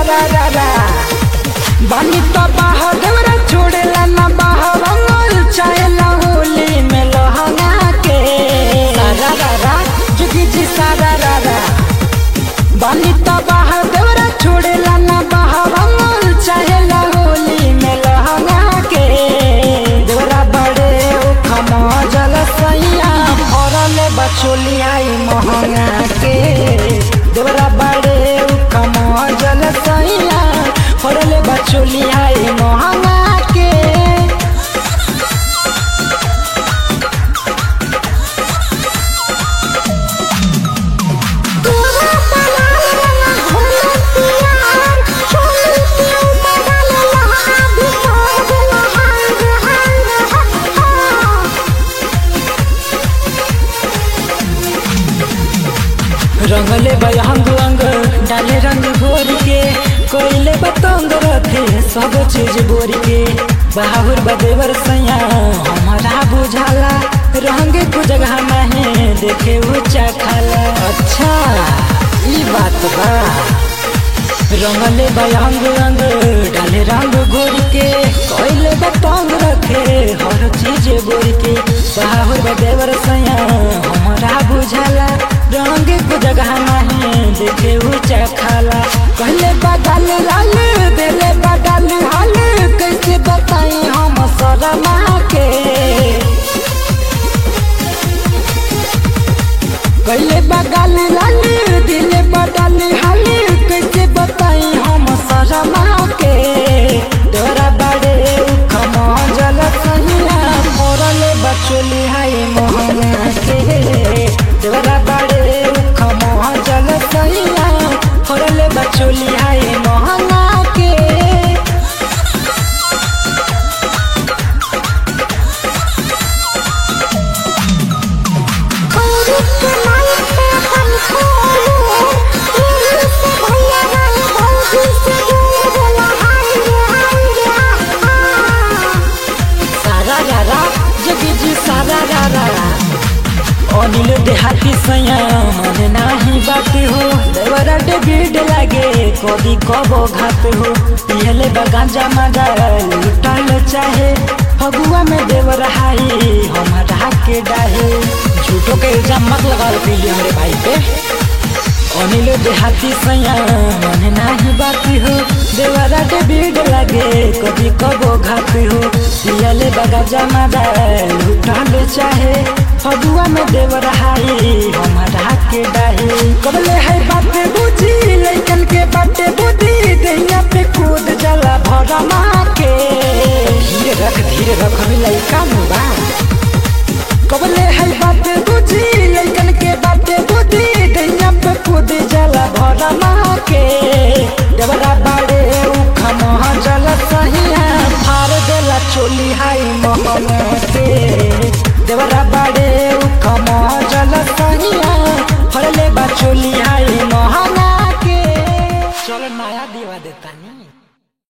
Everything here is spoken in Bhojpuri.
सारा रा रा बानी तो बाहर देवरा छोड़ेला ना बाहर रंगल चाहेला होली में लहंगा के सारा रा रा जुगी जी सारा रा रा बानी तो बाहर देवरा छोड़ेला ना बाहर रंगल चाहेला होली में लहंगा के देवरा बड़े उखमा जल सैया फरल बचोली आई महंगा के देवरा बड़े उखमा जल सैया फरल बचोली आई महंगा के तोरा बनाल रंगा घोला पियार चोली के ऊपर डाले लहा भी तोड़ देला हांग हांग हा रंगले बयंग अंग डाले रंग भोर के कोयले बतंग रखे सब चीज बोर के बाहुर बदेवर सैया हमारा बुझाला रंग को जगह नहीं देखे ऊंचा खाला अच्छा ई बात बा रंगले बयंग अंग डाले रंग घोर के कोयले बतंग रखे हर चीज बोर के बाहुर बदेवर सैया हमारा बुझाला रंग को जगह नहीं देखे ऊंचा खाला कहले बगल लाल देले बगल हाल कैसे बताई हम शर्मा के कहले बगल लाल दिले बगल हाल कैसे बताई हम शर्मा के तोरा बड़े उखमा जल सहिया मोरले बचोली हाय मोहना के तोरा बड़े उखमा जल सहिया मोरले बचोली हाय मोहना के खौरी के नाइट पे अपन खोलू दिल से भैया गए भौजी से दूर देला हांग हांग हा सारा रारा जगी जी सारा रारा अनिल देहाती सैया मन नाही बात हो देवरा डेबिड लागे कभी कबो घात हो पियले बगांजा मजा लुटल चाहे फगुआ में देवर हाई हमारा के डाहे झूठो के इल्जाम मत लगाओ पीली हमरे भाई पे अनिल देहाती सैया मन नाही बात हो देवरा के भीड़ लगे कभी कबो घात हो पियले बगा जमा लुटल चाहे फगुआ में देवर हाई हमारा के डाहे कबले है बात बुझी लइकन के बाटे बुद्धि दैया पे कूद जला भरमा के धीरे रख धीरे रख हमें लइका में बा कबले है बात बुझी लइकन के बाटे बुद्धि दैया पे कूद जला भरमा के देवरा बाड़े उखमा जल सहिया फार देला चोली हाई मोहन के देवरा